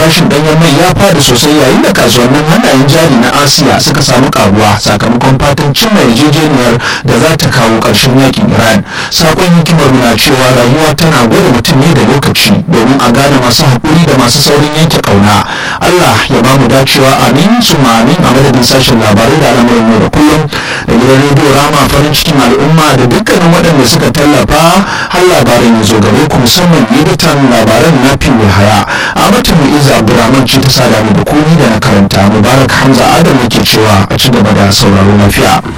farashin ɗanyen mai ya fada sosai yayin da kasuwannin hannayen jari na asiya suka samu karuwa sakamakon fatan cimma yarjejeniyar da za ta kawo ƙarshen yakin iran sakon hikimar na cewa rayuwa tana gwada mutum ne da lokaci domin a gane masu haƙuri da masu saurin yanke ƙauna allah ya ba mu dacewa amin su amin a madadin sashen labarai da al'amuran yau da kullum da gidan rediyo rama farin cikin al'umma da dukkanin waɗanda suka tallafa har labaran ya zo gare ku musamman editan labaran na fi haya a matan mu'iza abdurrahman ce ta sada mu da komi da na karanta mubarak hamza adam yake cewa a ci gaba da sauraro lafiya